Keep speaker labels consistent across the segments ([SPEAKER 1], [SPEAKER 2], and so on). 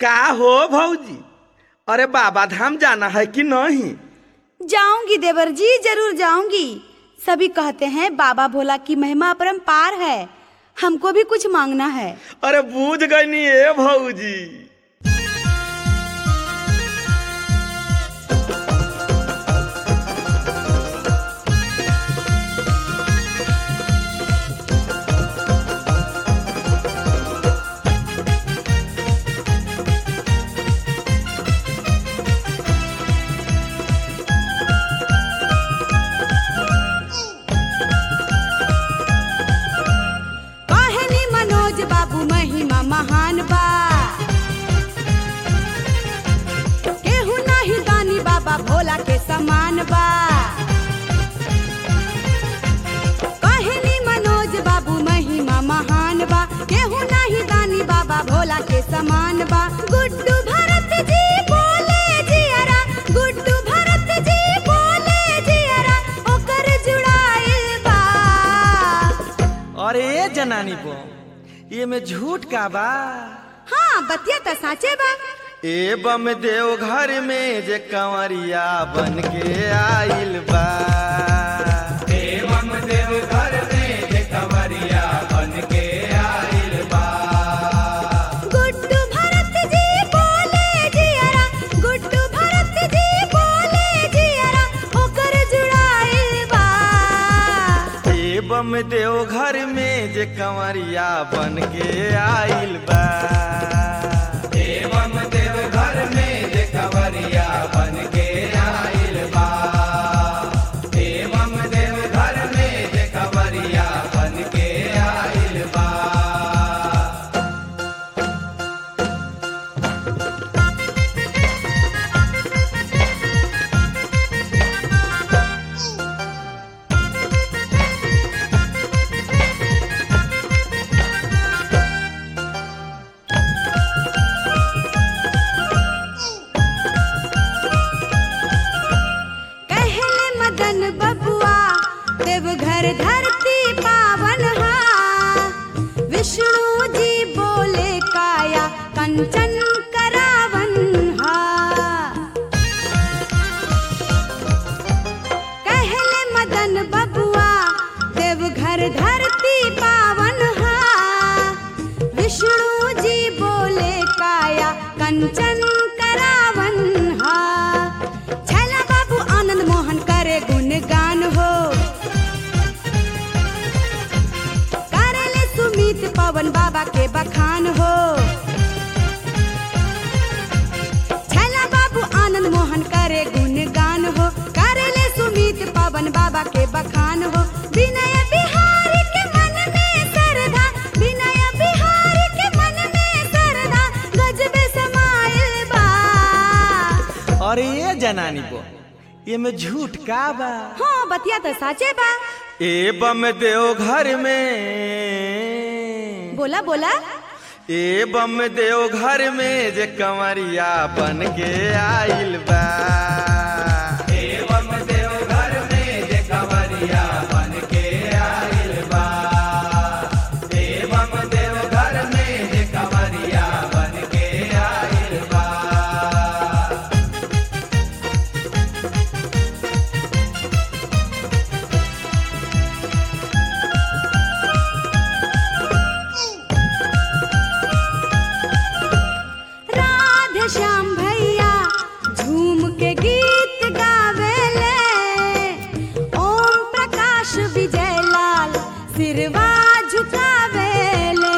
[SPEAKER 1] का हो भौजी अरे बाबा धाम जाना है कि नहीं
[SPEAKER 2] जाऊंगी देवर जी जरूर जाऊंगी सभी कहते हैं बाबा भोला की महिमा अपरंपार है हमको भी कुछ मांगना है
[SPEAKER 1] अरे बूझ गई नी ए भौजी
[SPEAKER 2] कहनी मनोज बाबू महिमा महान बा केहू नहीं दानी बाबा भोला के समान बा कहनी मनोज बाबू महिमा महान बा केहू नहीं दानी बाबा भोला के समान बा गुड्डू भरत जी बोले जियरा गुड्डू भरत जी बोले जियरा ओकर जुड़ाइल बा
[SPEAKER 1] अरे ए जनानी बो ये में झूठ का बा
[SPEAKER 2] हाँ बतिया तो साचे बा
[SPEAKER 1] ए बम देव घर में जे कंवरिया बन के आइल बा
[SPEAKER 2] गुड्डू भरत जी बोले जियरा गुड्डू भरत जी बोले जियरा ओकर जुड़ाइल बा
[SPEAKER 1] ए बम देव घर में जे कंवरिया बन के आइल बा
[SPEAKER 2] कहले मदन बबुआ देवघर धरती पावन हा विष्णु जी बोले काया कंचन करावन हा कहले मदन बबुआ देवघर धरती पावन हा विष्णु जी बोले काया कंचन करावन हा छैला बाबू आनंद मोहन करे गुणगान हो करले सुमित पवन बाबा के बखान हो छैला बाबू आनंद मोहन करे गुणगान हो करले सुमित पवन बाबा के बखान हो विनय बिहारी के मन में श्रद्धा विनय बिहारी के मन में श्रद्धा गजबे समाइल बा
[SPEAKER 1] अरे ए जनानी बो ये में झूठ का बा
[SPEAKER 2] हाँ बतिया तो साचे बा
[SPEAKER 1] ए बम देव घर में
[SPEAKER 2] बोला बोला
[SPEAKER 1] ए बम देव घर में जे कंवरिया बन के आइल बा
[SPEAKER 2] राधे श्याम भैया झूम के गीत गावेले ओम प्रकाश विजय लाल सिरवा झुकावेले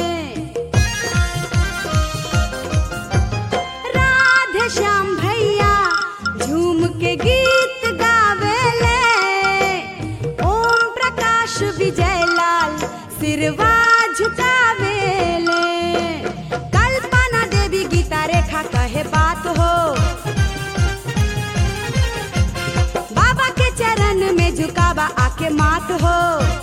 [SPEAKER 2] राधे श्याम भैया झूम के गीत गावेले ओम प्रकाश विजय लाल सिरवा झुकावेले कल्पना देवी गीता रेखा कहे बात हो बाबा के चरण में झुकावा आके मात हो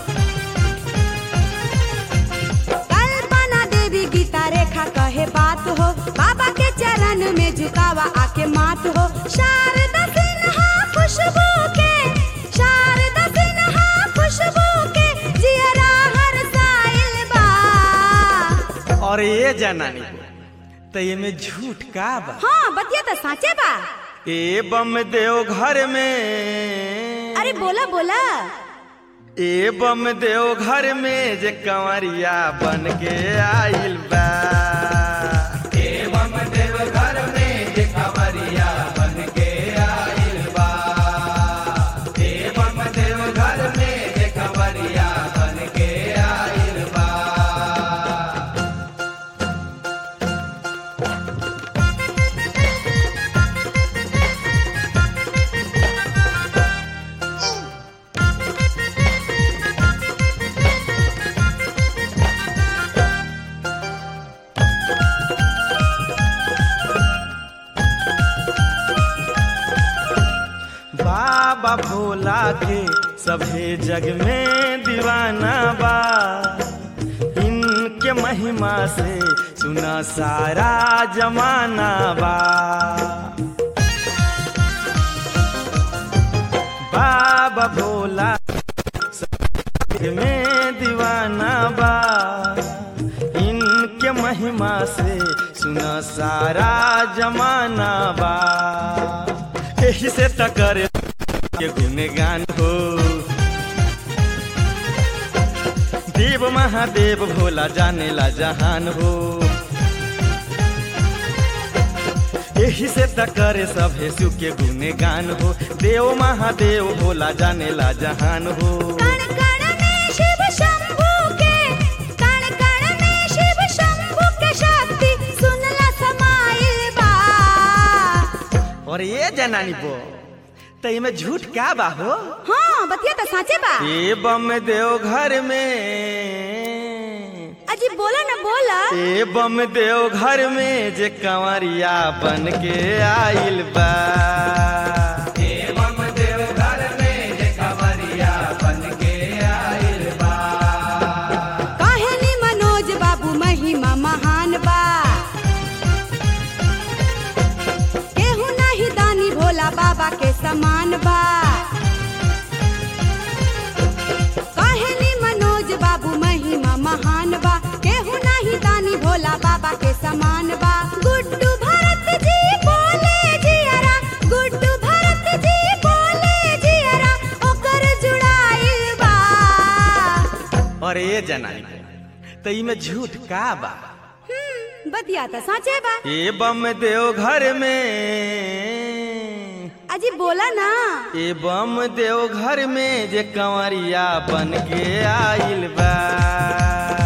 [SPEAKER 2] कल्पना देवी गीता रेखा कहे बात हो बाबा के चरण में झुकावा आके मात हो शारदा सिन्हा खुशबू के शारदा सिन्हा खुशबू के जियरा हर साइल बा
[SPEAKER 1] और ये जनानी त एमे झूठ का बा
[SPEAKER 2] हाँ बतिया तो साचे बा
[SPEAKER 1] ए बम देव घर में
[SPEAKER 2] अरे बोला बोला
[SPEAKER 1] ए बम देव घर में जे कंवरिया बन के आइल बा ए बम देव घर में जे कंवरिया बन के आइल बा ए बम देव घर में जे कंवरिया बन के आइल बा बाबा भोला के सभे जग में दीवाना बा इनके महिमा से सुना सारा जमाना बा बाबा भोला जग में दीवाना बा इनके महिमा से सुना सारा जमाना बा यही से टकर के गुणगान हो देव महादेव भोला जाने ला जहान हो यही से टकर सभे शिव के गुणगान हो देव महादेव भोला जाने ला जहान हो
[SPEAKER 2] कण कण में शिव शंभू के कण कण में शिव शंभू के शक्ति सुनला समाइल बा
[SPEAKER 1] और ये जनानी बो तो इमे झूठ क्या बा हो
[SPEAKER 2] हाँ बतिया तो साचे बा
[SPEAKER 1] ए बम देव घर में
[SPEAKER 2] अजी बोला ना बोला
[SPEAKER 1] ए बम देव घर में जे कंवरिया बन के आइल बा ए बम देव घर में जे कंवरिया बन के आइल बा
[SPEAKER 2] काहेली मनोज बाबू महिमा महान बा केहू नहीं दानी भोला बाबा के समान बा काहेली मनोज बाबू महिमा महान बा केहू नहीं दानी भोला बाबा के समान बा गुड्डू भरत जी बोले जियरा गुड्डू भरत जी बोले जियरा ओकर जुड़ाइल बा
[SPEAKER 1] और ये जनानी बो तो इमे झूठ का बा
[SPEAKER 2] हम्म, बतिया तो साचे बा
[SPEAKER 1] ए बम देव घर में
[SPEAKER 2] अजी बोला ना
[SPEAKER 1] ए बम देव घर में जे कंवरिया बन के आइल बा